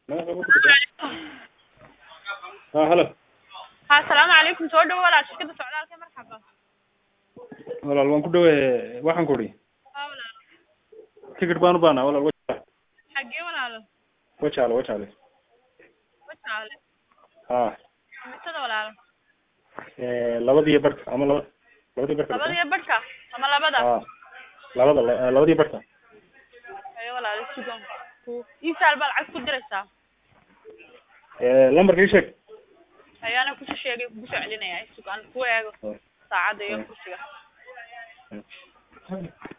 ha halo ha asalaamu calaykum soo dhawo walaal shirkada socdaalka marxaba walaal waan ku dhawe waxaan ku idhi ha walaal ticket baan u baanaa walaal wajaale xagee walaalo wajaale wajaale wajaale ha mitada walaalo labadiyo barka ama laba labadii barka labadiyo badhka ama labada ha labada la- labadii barka ayo walaalo sugan ku isaal baa lacag ku diraysaa lambarka ii sheeg ayaana kusi sheegay kugu soo celinaya sugan ku eego saacadda iyo kursiga